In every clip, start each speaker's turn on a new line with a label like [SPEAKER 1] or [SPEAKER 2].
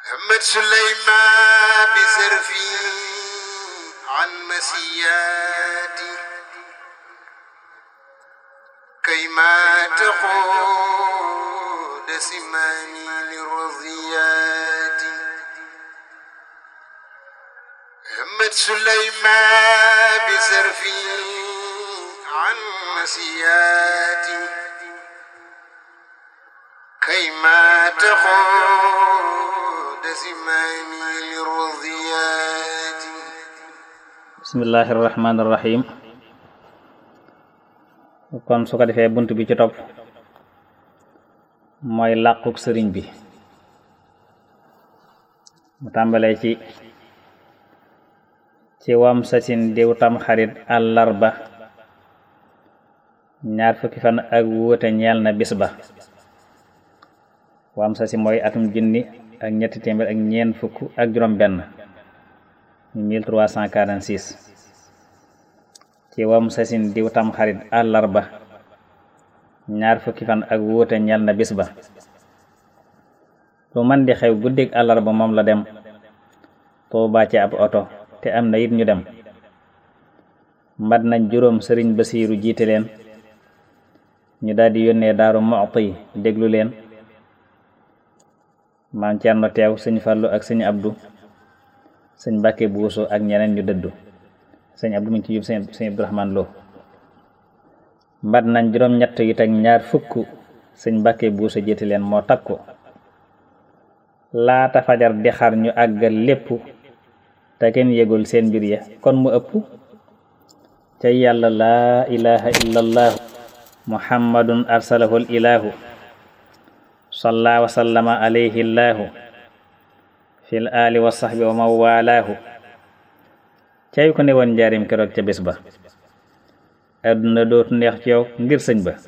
[SPEAKER 1] همت سليمان بسرفي عن مسياتي كيما تقود سماني للرضيات همت سليمان بسرفي عن مسياتي كيما تقود سماني للرضيات
[SPEAKER 2] bismillahi rahmaani rahim kon su ko defee bunt bi ci topp mooy làquk sëriñ bi mu tàmbalee ci ci wam sasin diw tam xarit àllarba ñaar fukki fan ak wuute ñeel na bis ba wam sasi mooy atum junni ak ñetti téeméer ak ñeent fukk ak juróom benn 1346 ci wam sasin diw tam xarit àllarba ñaar fukki fan ak wuute ñel na bis ba lu man di xew guddig àllarba moom la dem Tuubaa ci ab oto te am na it ñu dem mbat nañ juróom sëriñ Basiiru jiite leen ñu daldi yónnee Daaru Muxti déglu leen maam Cerno teew sëñ Fallu ak sëñ Abdu sëñ Mbàkke Buuso ak ñeneen ñu dëddu sëñ Abdu mu ci yób sëñ Abdurahmaan Lo mbat nañ juróom ñett yi teg ñaar fukk sëñ Mbàkke Buuso jiite leen moo takku laata fajar di xar ñu àggal lépp te kenn yëgul seen mbir ya kon mu ëpp ca yàlla laa ilaha illallahu muhammadun arsalahul ilahu salla wa sallama alayhi llahu fil ali wa sahbi wa man walaahu cay ko ne woon njaarim keroog ca bés ba adduna dootu neex ci yow ngir sëñ ba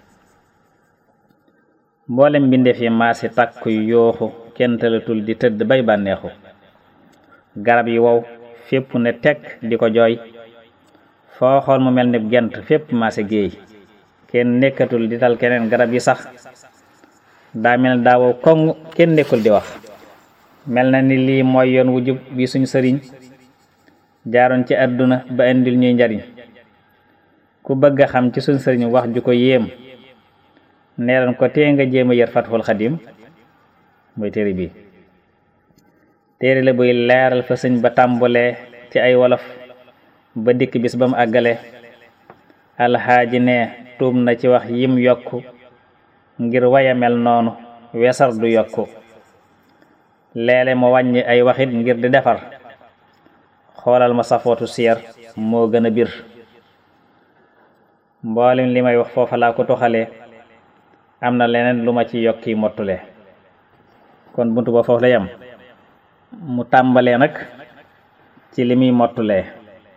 [SPEAKER 2] mboolem mbindeef yi maasi takku yooxu kenn talatul di tëdd bay bànneexu garab yi wow fépp ne tekk di ko jooy foo xool mu mel ni gent fépp maase géey kenn nekkatul di tal keneen garab yi sax daa mel daa wow koŋ kenn nekkul di wax mel na ni lii mooy yoon wu jub bi suñ sëriñ jaaroon ci àdduna ba indil ñuy njariñ ku bëgg a xam ci suñ sëriñ wax ju ko yéem neeran ko tee nga jéem a yër Fathul Xadim mooy téere bi téere la buy leeral fa sëñ ba tàmbulee ci ay wolof ba dikk bis ba mu àggale alxaaji ne tuub na ci wax yim yokku ngir waya mel noonu wesar du yokku leele mu wàññi ay waxit ngir di defar xoolal ma safootu siyar moo gën a bir mboolem li may wax foofa laa ko toxalee am na leneen lu ma ci yokki mottule kon buntu ba foofu la yam mu tàmbalee nag ci li muy mottulee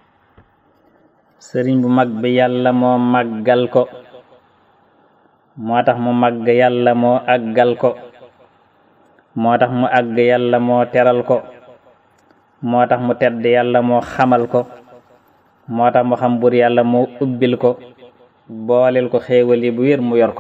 [SPEAKER 2] sëriñ bu mag bi yàlla moo màggal ko moo tax mu màgg yàlla moo àggal ko moo tax mu àgg yàlla moo teral ko moo tax mu tedd yàlla moo xamal ko moo tax mu xam bur yàlla moo ubbil ko booleel ko xéewal yi bu wér mu yor ko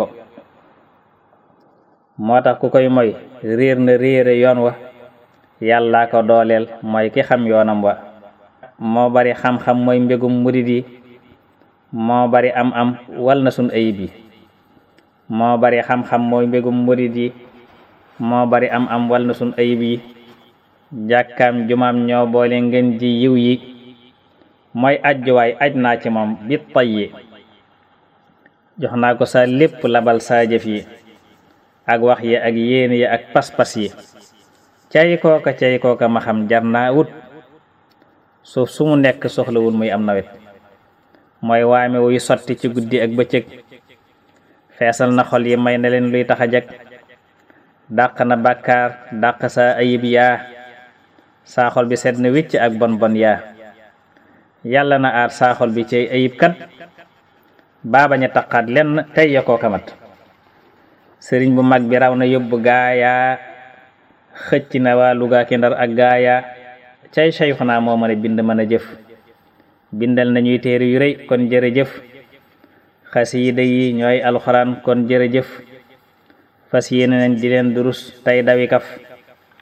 [SPEAKER 2] moo tax ku koy moy réer na réere yoon wa yàllaa ko dooleel mooy ki xam yoonam wa moo bari xam-xam mooy mbégum murid yi moo bari am-am wal na sun ayib yi moo bari xam-xam mooy mbégum murid yi moo bari am am wal na sun ayib yi jàkkaam jumaam ñoo boole ngeen ji yiw yi mooy ajjuwaay aj naa ci moom bi tay yi jox naa ko sa lépp labal saa jëf yi ak wax yi ak yéen yi ak pas-pas yi cay kooka cay kooka ma xam jar naa wut suuf su mu nekk soxlawul muy am nawet mooy waame wuy sotti ci guddi ak bëccëg feesal na xol yi may na leen luy tax a jag dàq na bàkkaar dàq sa ayib yaa saa xol bi set na wicc ak bon bon yaa yàlla na aar saa xol bi ci ayib kat baabaña taqaat lenn tey ya koo kamat sëriñ bu mag bi raw na yóbbu gaayaa xëcc na waa Luga ki Ndar ak gaayaa cay sayxunaa moo mën a bind mën a jëf bindal nañuy téere yu rëy kon jërëjëf xasiida yi ñooy alxuraan kon jërëjëf fas yéene nañ di leen durus tey dawi kaf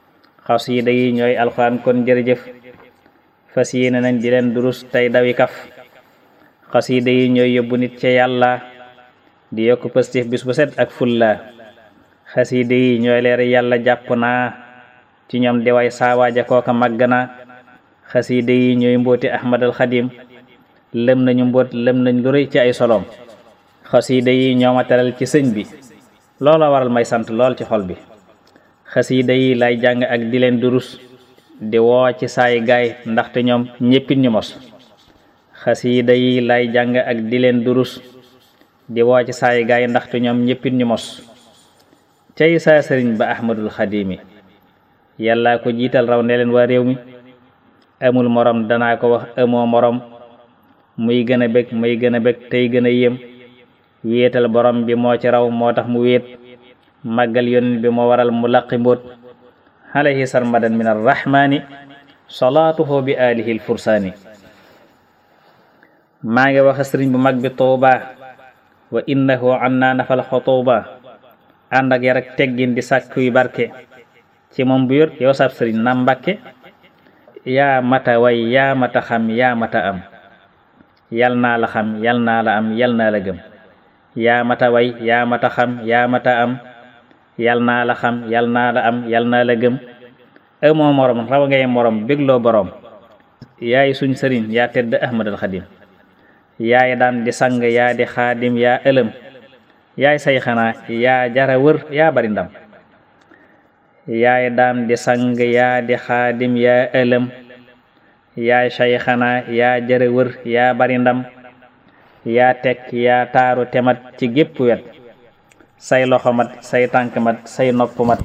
[SPEAKER 2] xasida yi ñooy alxuraan kon jërëjëf fas yéene nañ di leen durus tey dawi kaf xasida yi ñooy yóbbu nit ca yàlla di yokk positif bis bu set ak fulla xasida yi ñooy leer yàlla jàpp naa ci ñoom di way saawaaja kooka màgg na xasida yi ñooy mbooti ahmadal xadim lëm nañu mboot lëm nañ lu rëy ci ay solom xasida yi ñoo ma teral ci sëñ bi loola waral may sant lool ci xol bi xasida yi lay jàng ak di leen durus di woo ci saay gaay ndaxte ñoom ñéppit ñu mos xasida yi lay jàng ak di leen durus di woo ci saay gaay ndaxte ñoom ñéppit ñu mos cay saa sëriñ ba ahmadul xadimi yàlla ko jiital raw ne leen waa réew mi amul morom danaa ko wax amoo morom muy gën a bég muy gën a bég tey gën a yéem wéetal borom bi moo ci raw moo tax mu wéet màggal yonin bi moo waral mu laqi mbóot alayhi sarmadan min arrahmani salaatuhu bi alihi alfursaani maa ngi wax sëriñ bu mag bi tuuba wa innahu anna nafal xutuuba ànd ak yar ak teggin di sàkkuy barke ci moom bu yor yow sab sëriñ na mbàkke yaa mata way yaa mata xam yaa mata am yal naa la xam yal naa la am yal naa la gëm yaa mata way yaa mata xam yaa mata am yal naa la xam yal naa la am yal naa la gëm amoo morom raw ngay morom bégloo boroom yaay suñ sëriñ yaa tedd ahmadal xadim yaay daan di sang yaa di xaadim yaa ëlëm yaay say xanaa yaa jara wër yaa bari ndam yaay daan di sang yaa di xaadim yaa ëlëm yaay say xanaa yaa jara wër yaa bari ndam yaa tekk yaa taaru temat ci gépp wet say loxo mat say tànk mat say nopp mat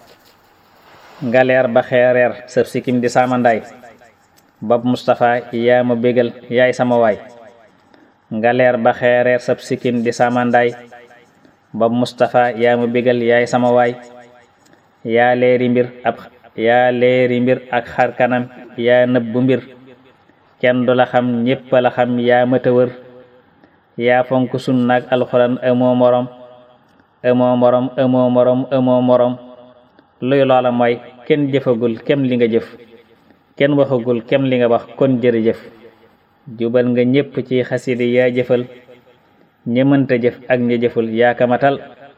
[SPEAKER 2] ngaleer ba xeereer sëf sikim di samandaay bopp Mustapha yaa ma bégal yaay sama waay ngaleer ba xeereer sëf sikim di samandaay bopp Mustapha yaa ma bégal yaay sama waay yaa leeri mbir ab yaa leeri mbir ak xar kanam yaa nëbbu mbir kenn du la xam ñépp la xam yaa mëta wër yaa fonk sunna ak alxuraan amoo morom amoo morom amoo morom amoo morom luy loola mooy kenn jëfagul kem li nga jëf kenn waxagul kem li nga wax kon jërëjëf jubal nga ñépp ci xasidi yaa jëfal ñi mënta jëf ak ña jëful yaa kamatal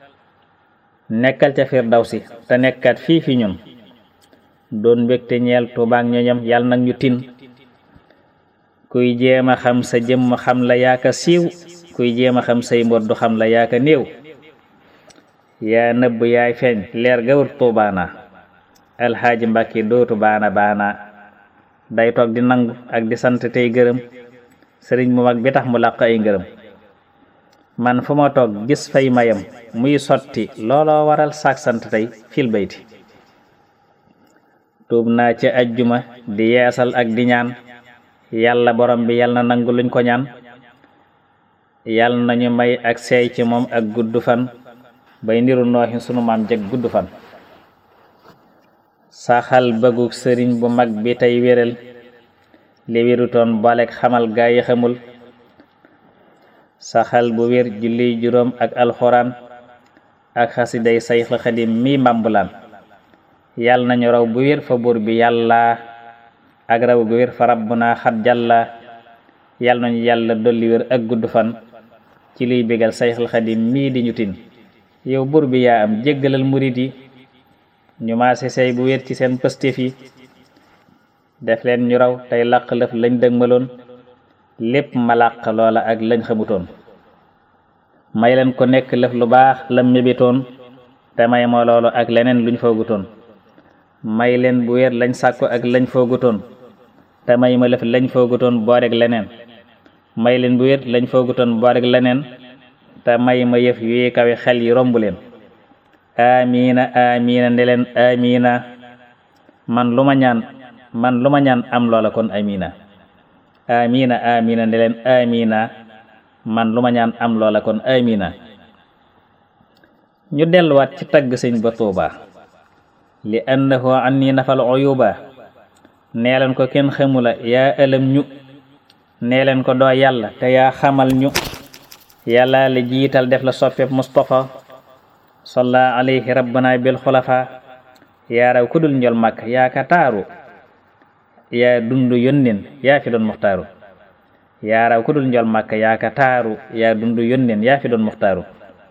[SPEAKER 2] nekkal ca firdawsi te nekkat fii fi ñun doon mbégte ñeel tubaak ñoñam yàlla nag ñu tin kuy jéem a xam sa jëmm xam la yaaka siiw kuy jéem a xam say mbot du xam la yaaka néew yaa nëbb yaay feeñ leer ga wër tuubaana alxaaji mbàkki dootu baana baana day toog di nangu ak di sant tey gërëm sëriñ mu mag bi tax mu làq ay ngërëm man fu ma toog gis fay mayam muy sotti looloo waral saak sant tey fil bayti tuub naa ci ajjuma di yeesal ak di ñaan yàlla borom bi yàlla na nangu luñ ko ñaan yàlla nañu may ak seey ci moom ak gudd fan bay niru nooxi sunu maam jeg gudd fan saxal bëggu sëriñ bu mag bi tey wéral li wérutoon booleeg xamal gaa yi xamul saxal bu wér julli juróom ak alxuraan ak xasiday sayxul xadim mi mbambulaan yàlla nañu raw bu wér fa buur bi yàlla ak raw gu wér fa rabbuna xat jàlla yàlla nañu yàlla dolli wér ak gudd fan ci liy bégal sayxul xadim mii di ñu tin yow buur bi yaa am jéggalal murit yi ñu maase say bu wér ci seen pëstéef yi def leen ñu raw tey làq lëf lañ dëgmaloon lépp ma làq loola ak lañ xamutoon may leen ko nekk lëf lu baax lam mébitoon te may ma loolu ak leneen luñ foogutoon may leen bu wér lañ sàkku ak lañ foogutoon te may ma lëf lañ foogutoon booreg leneen may leen bu wér lañ foogutoon booreg leneen te may ma yëf yuy kawe xel yi romb leen amiina amiina ne leen amiina man lu ma ñaan man lu ma ñaan am loola kon amiina amiina amiina ne leen amiina man lu ma ñaan am loola kon amiina ñu delluwaat ci tagg sëñ ba tuuba li annahu anni nafal uyuba nee leen ko kenn xamula yaa ëlëm ñu nee leen ko doo yàlla te yaa xamal ñu yàlla la jiital def la soppeb mustafa salla alayhi rabbana bil xulafa yaa raw ku dul njol màkk yaa ka taaru yaa dundu yónneen yaa fi doon muxtaaru yaa raw ku dul njol màkk yaa ka taaru yaa dundu yónneen yaa fi doon muxtaaru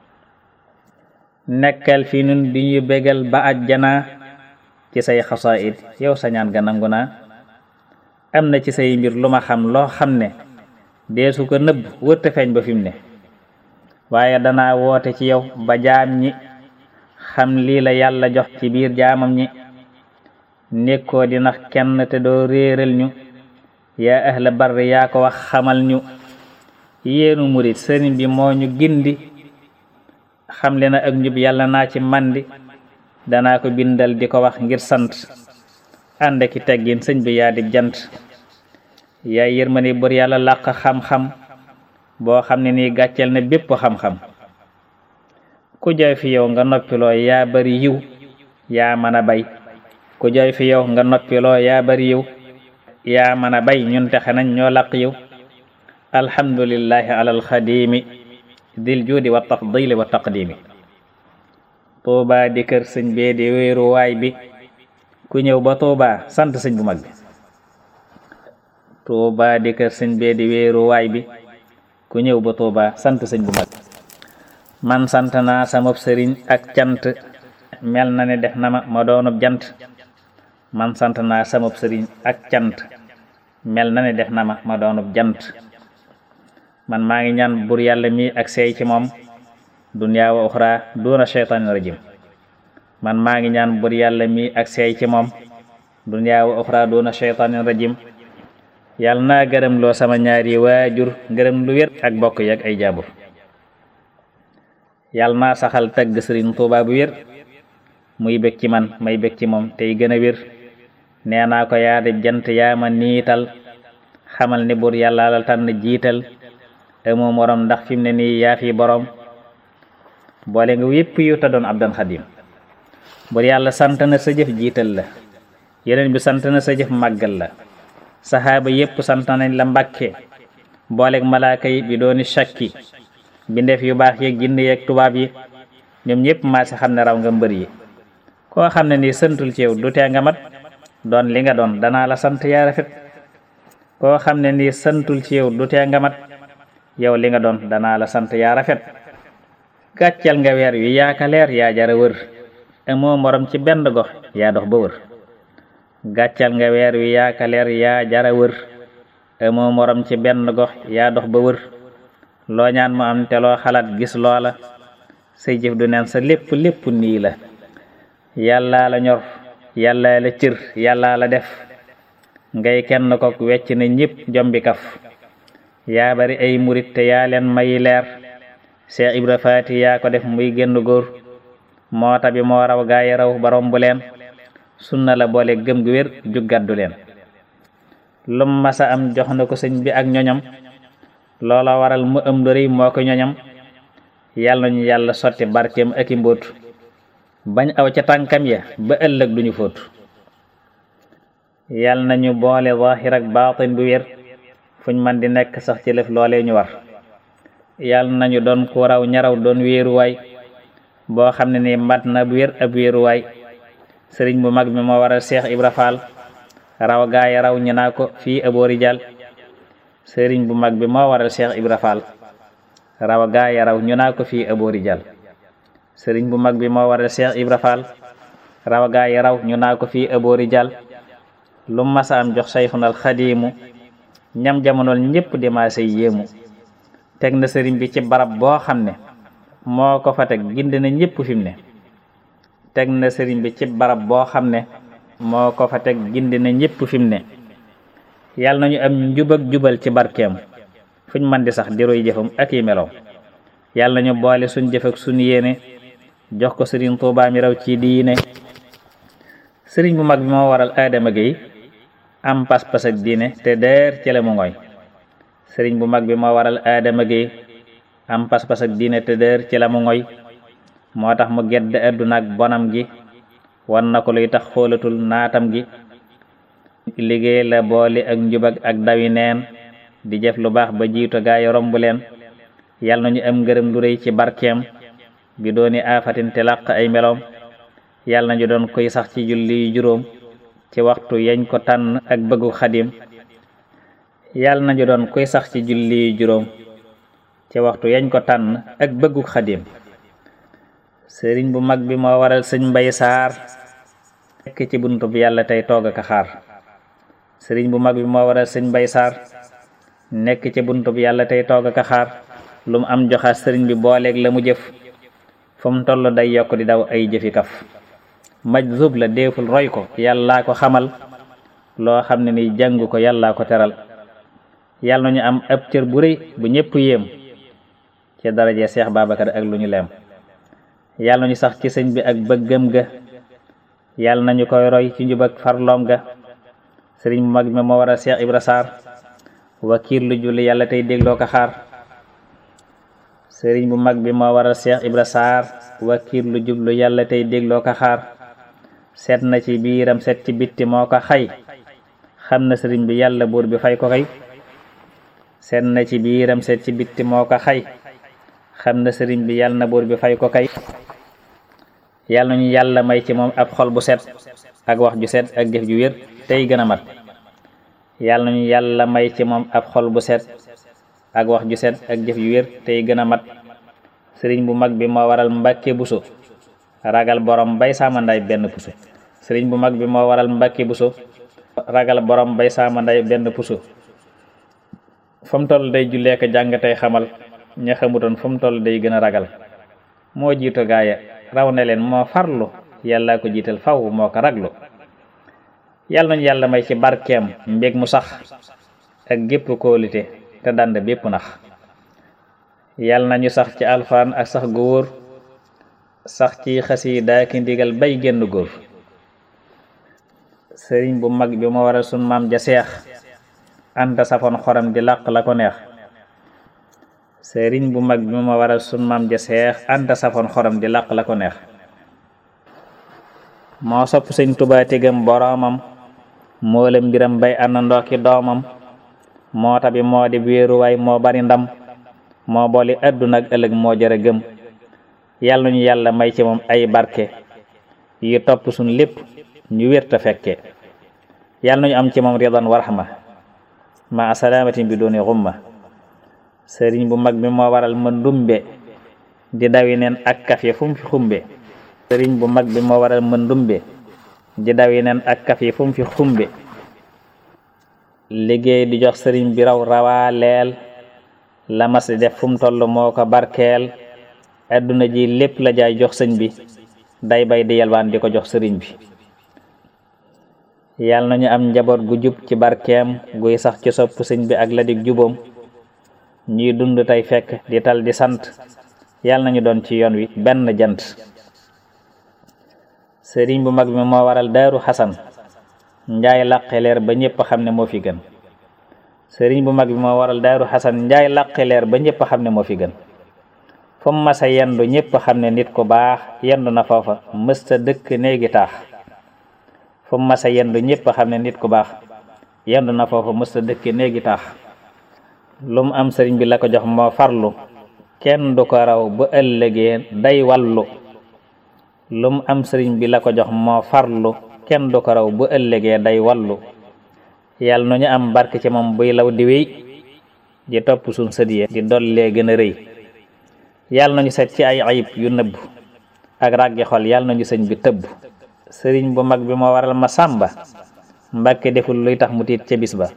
[SPEAKER 2] nekkal fi nun di ñu bégal ba ajjana ci say xasaayid yow sa ñaan ga nangu naa am na ci say mbir lu ma xam loo xam ne deesu ko nëbb wërte feeñ ba fi mu ne waaye danaa woote ci yow ba jaam ñi xam lii la yàlla jox ci biir jaamam ñi nekkoo di nax kenn te doo réeral ñu yaa ahla barri yaa ko wax xamal ñu yéenu murit sëriñ bi moo ñu gindi xam le na ak njub yàlla naa ci mandi danaa ko bindal di ko wax ngir sant ànd ki teggin sëñ bi yaa di jant yaa yërmande bur yàlla làq xam-xam boo xam ne nii gàcceel na bépp xam-xam ku jooy fi yow nga noppiloo yaa bari yiw yaa mën a bay ku jooy fi yow nga noppiloo yaa bari yiw yaa mën a bay ñun texe nañ ñoo làq yiw alhamdulillahi alal xadimi dil juudi wa tafdili wa taqdimi tuuba di kër sëñ bee di wéeru waay bi ku ñëw ba tuuba sant sëñ bu mag bi tuuba di kër sëñ bee di wéeru waay bi ku ñëw ba tuuba sant sëñ bu mag man sant naa samab sëriñ ak cant mel na ne def na ma ma doonub jant man sant naa samab sëriñ ak cant mel na ne def na ma ma doonub jant man maa ngi ñaan bur yàlla mi ak seey ci moom dunyaa wa uxra duna sheytaani rajim man maa ngi ñaan bur yàlla mi ak seey ci moom dunyaa wa uxra duna sheytaani rajim yàlla naa gërëm loo sama ñaari waajur gërëm lu wér ak bokk yi ak ay jaabur yàlla naa saxal tagg sëriñ Tuuba bu wér muy bég ci man may bég ci moom tey gën a wér nee naa ko yaa di jant yaa ma niital xamal ni bur yàlla la tànn jiital amoo morom ndax fi mu ne nii yaa fi borom boole nga yépp yu ta doon abdan xadim bur yàlla sant na sa jëf jiital la yeneen bi sant na sa jëf màggal la saxaaba yépp sant nañ la mbàkke booleeg malaaka yi bi dooni shakki bindeef yu baax yeeg jinne yeeg tubaab yi ñoom ñépp maa si xam ne raw nga mbër yi koo xam ne nii santul ci yow du tee nga mat doon li nga doon danaa la sant yaa rafet koo xam ne nii santul ci yow du tee nga mat yow li nga doon danaa la sant yaa rafet gàccal nga weer wi yaa ka leer yaa jara wër amoo morom ci benn gox yaa dox ba wër gàccal nga weer wi yaa ka leer yaa jara wër amoo morom ci benn gox yaa dox ba wër loo ñaan mu am te loo xalaat gis loola say jëf du neen sa lépp lépp nii la yàllaa la ñor yàllaa la cër yàllaa la def ngay kenn ko wecc na ñépp jombi kaf yaa bari ay murit te yaa leen may leer Cheikh Ibra Faati yaa ko def muy génn góor moo tabi moo raw gaa yi raw ba romb leen sunna la boole gëm gu wér jug gàddu leen lum masa am jox na ko sëñ bi ak ñoñam loola waral mu ëm dori moo ko ñoñam yàlla nañu yàlla sotti barkeem ak i mbóot bañ aw ca tànkam ya ba ëllëg duñu fóot yàlla nañu boole zaahir ak baatin bu wér fuñ man di nekk sax ci lëf loolee ñu war yàlla nañu doon ku raw ñaraw doon wéeruwaay boo xam ne ni mat na bu wér ab wéeruwaay sëriñ bu mag bi moo waral Cheikh Ibra Fall raw gaaya raw ñu naa ko fii aboori jal sëriñ bu mag bi moo waral Cheikh Ibra Fall raw gaaya raw ñu naa ko fii aboori jal sëriñ bu mag bi moo waral Cheikh Ibra Fall raw gaaya raw ñu naa ko fii aboori jal lu masa am jox sayxunal xadiimu ñam jamonool ñépp di maase yéemu teg na sëriñ bi ci barab boo xam ne moo ko fa teg gindi na ñépp fi mu ne teg na sëriñ bi ci barab boo xam ne moo ko fa teg gindi na ñépp fi mu ne yàlla nañu am njub ak jubal ci barkeem fuñ man di sax di roy jëfam ak yi meloom yàlla nañu boole suñ jëf ak suñ yéene jox ko sëriñ Tuubaa mi raw ci diine sëriñ bu mag bi moo waral Adama Gueye am pas-pas ak diine te deer ci la mu ngoy sëriñ bu mag bi moo waral Adama Gueye am pas-pas ak diine te deer ci la mu ngoy moo tax mu gedd àdduna ak bonam gi wan na ko luy tax xoolatul naatam gi liggéey la boole ak njubag ak dawi neen di jëf lu baax ba jiitu gaay romb leen yal nañu am ngërëm lu rëy ci barkeem bi dooni aafatin te làq ay meloom yàlla nañu doon koy sax ci julli juróom ci waxtu yañ ko tànn ak bëggu xadim yàlla nañu doon koy sax ci julli juróom ci waxtu yañ ko tànn ak bëggu xadim sëriñ bu mag bi moo waral sëñ mbay saar nekk ci buntu bi yàlla tey toog ak xaar sëriñ bu mag bi moo waral sëñ mbay saar nekk ci buntu bi yàlla tey toog ak xaar lu mu am joxaat sëriñ bi booleeg la mu jëf fu mu toll day yokk di daw ay jëfi kaf majzub la deeful roy ko yàllaa ko xamal loo xam ne ni jàngu ko yàllaa ko teral yàlla nañu am ab cër bu rëy bu ñëpp yéem ci daraje Seex Babacar ak lu ñu leem yàlla nañu sax ci sëñ bi ak bëggam ga yàlla nañu koy roy ci njub ak farloom ga sëriñ bu mag mi moo war a Seex Ibra Saar wakiir lu julli yàlla tey dégloo ko xaar sëriñ bu mag bi moo war a Seex Ibra Saar wakiir lu jublu yàlla tey dégloo ko xaar seet na ci biiram seet ci bitti moo ko xay xam na sëriñ bi yàlla buur bi fay ko kay seet na ci biiram seet ci bitti moo ko xay xam na sëriñ bi yàlla na buur bi fay ko kay yàlla nañu yàlla may ci moom ab xol bu set ak wax ju set ak jëf ju wér tey gën a mat yàlla nañu yàlla may ci moom ab xol bu set ak wax ju set ak jëf ju wér tey gën a mat sëriñ bu mag bi moo waral mbàkke buso ragal borom bay saamanday benn puso sëriñ bu mag bi moo waral mbàkke buso ragal borom bay saamanday benn puso fa mu toll day jullee ko jàng tey xamal ña xamutoon fu mu toll day gën a ragal moo jiitu gaaya raw ne leen moo farlu yàlla ko jiital faw moo ko raglu yàlla nañu yàlla may ci barkeem mbég mu sax ak gépp kóolite te dand bépp nax yàlla nañu sax ci alxuraan ak sax gu wóor sax ci xasiida ki ndigal bay génn góor sëriñ bu mag bi moo waral sun maam ja seex anta safoon xoram di làq la ko neex sëriñ bu mag bi moo waral sun maam ja seex anta safoon xoram di làq la ko neex moo sopp sëñ Tuubaa tegam boroomam moo la mbiram bay àndandoo ki doomam moo tabi moo di wéeruwaay moo bari ndam moo booli àdduna ak ëllëg moo jara gëm yàlla ñu yàlla may ci moom ay barke yi topp suñ lépp ñu wérta fekke yàlla nañu am ci moom ridan warxma ma asalaamatin bi dooni xumma sëriñ bu mag bi moo waral ma ndumbe di dawi neen ak kaf yi fu mu fi xumbe sëriñ bu mag bi moo waral ma ndumbe di dawi neen ak kaf yi fu mu fi xumbe liggéey di jox sëriñ bi raw rawaaleel la mas di def fu mu toll moo ko barkeel adduna ji lépp la jaay jox sëñ bi day bay di yalwaan di ko jox sëriñ bi yàlla nañu am njaboot gu jub ci barkeem guy sax ci sopp sëñ bi ak la dig jubóom ñuy dund tey fekk di tal di sant yàlla nañu doon ci yoon wi benn jant sëriñ bu mag bi moo waral daaru xasan njaay làqe leer ba ñëpp xam ne moo fi gën sëriñ bu mag bi moo waral daaru xasan njaay làqe leer ba ñëpp xam ne moo fi gën fu mu masa yendu ñëpp xam ne nit ku baax yendu na foofa mësta dëkk néegi taax fu mu masa yendu ñëpp xam ne nit ku baax yendu na foofa mësta dëkk néegi taax lu mu am sëriñ bi la ko jox moo farlu kenn du ko raw bu ëllëgee day wallu lu mu am sëriñ bi la ko jox moo farlu kenn du ko raw bu ëllëgee day wallu yàlla nu ñu am barke ci moom buy law di wéy di topp suñ sët yi di dollee gën a rëy yàlla nañu set ci ay ayib yu nëbb ak ràggi xol yàlla nañu sëñ bi tëbb sëriñ bu mag bi moo waral ma sàmba mbàkke deful luy tax mu tiit ca bis ba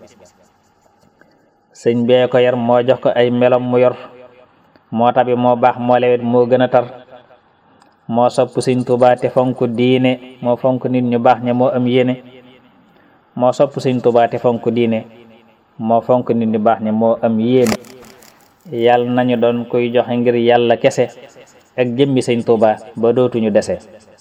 [SPEAKER 2] sëñ bee ko yar moo jox ko ay melom mu yor moo tabi moo baax moo lewet moo gën a tar moo sopp sëñ Tuubaa te fonk diine moo fonk nit ñu baax ña moo am yéene moo sopp sëñ Tuubaa te fonk diine moo fonk nit ñu baax ña moo am yéene yàlla nañu doon koy joxe ngir yàlla kese ak jëmmi sëñ Tuubaa ba dootuñu dese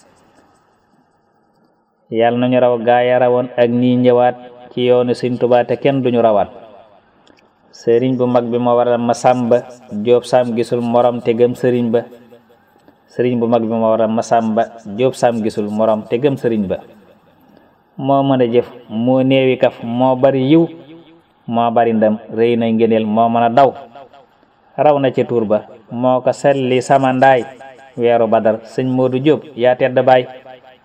[SPEAKER 2] yàlla nañu raw gaaya rawoon ak nii ñëwaat ci yoonu sëñ Tuubaa te kenn duñu rawaat sëriñ bu mag bi moo waral ma sàmba jóob saam gisul morom te gëm sëriñ ba sëriñ bu mag bi moo waral ma sàmba jóob saam gisul morom te gëm sëriñ ba moo mën a jëf moo néewi kaf moo bari yiw moo bari ndam rëy na ngëneel moo mën a daw raw na ci tuur ba moo ko selli sama ndaay weeru badar sëñ Moodu Jóob yaa tedd baay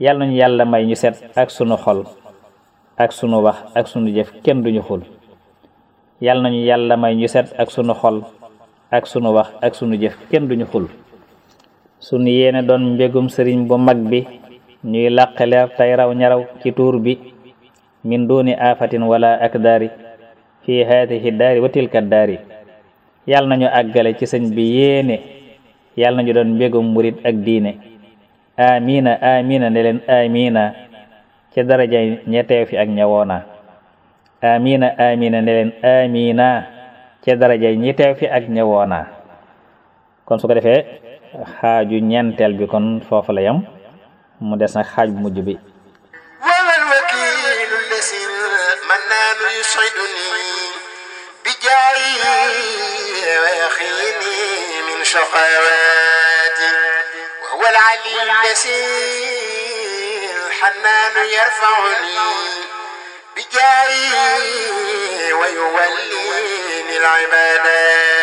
[SPEAKER 2] yal nañu yàlla may ñu set ak sunu xol ak sunu wax ak sunu jëf kenn duñu xul yal nañu yàlla may ñu set ak sunu xol ak sunu wax ak sunu jëf kenn duñu xul sunu yéene doon mbégum sëriñ bu mag bi ñuy làqaleer tey raw ñaraw ci tuur bi min duni afatin wala akdaari fi haatihi daari wa tilka daari yal nañu àggale ci sëñ bi yéene yal nañu doon mbégum murit ak diine amina amina ne leen amina ci daraja ña teew fi ak ñawoona amina amina ne leen amina ci daraja ñi teew fi ak ñawoona kon su ko defee xaaju ñeenteel bi kon foofu la yam mu des nag xaaj bu mujj bi
[SPEAKER 1] وما الوكيل الذي المنان يسعدني بجاهه ويخيني من شقواتي وهو العلي الذي الحنان يرفعني بجاهه ويوليني العبادات